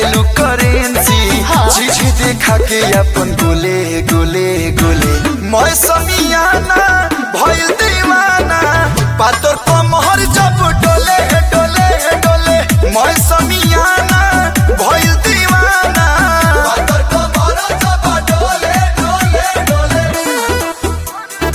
चाहेलू currency हाँ। चीज देखा के अपन गोले गोले गोले मैं समियाना भइल दीवाना पातर कमहर जब डोले डोले डोले मैं समियाना भइल दीवाना पातर कमहर जब डोले डोले डोले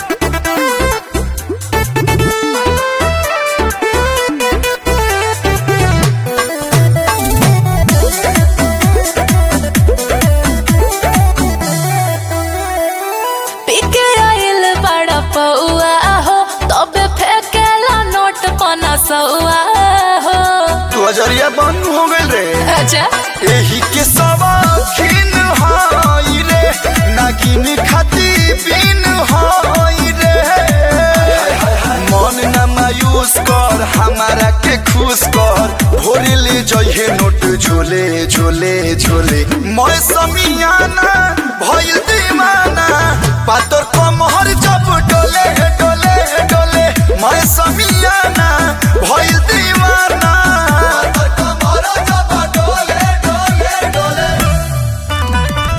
पीके आइल बड़ा पौआ हो तबे फेंकेला नोट पना सौआ हो तू अजरिया बंद हो गइल रे अच्छा एही के सवाखिन हाई रे नागिन खाती बिन हाई रे मन न मायूस कर हमारा के खुश कर भोरे ले जइहे नोट झोले झोले झोले मैं समियाना भइल दीवाना पातर कमहर जब डोले डोले डोले मैं समियाना भइल दीवाना पातर कमहर जब डोले डोले डोले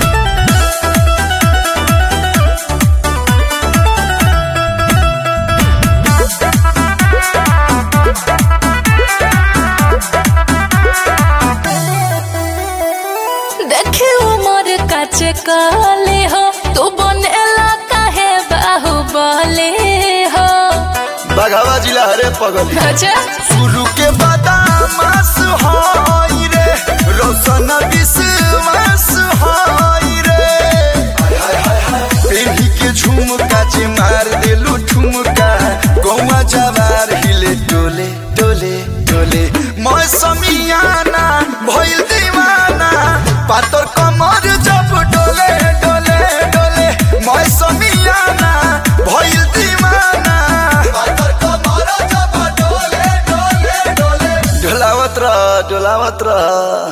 देखी उमर काचे काले हो तू बनेला काहे बाहुबले हो बघावा जिला हरे पगली अच्छा शुरू के बादामास हाई रे रोशन विश्वास हाई रे पेढ़ी के झुमका जे मार देलू ठुमका गौवा जवार हिले डोले डोले डोले मैं समियाना भइल दीवाना पातर कमर जब डोले डोले डोले मैं समियाना भइल दीवाना पातर कमर जब डोले डोले डोले डोलावत रह डोलावत रह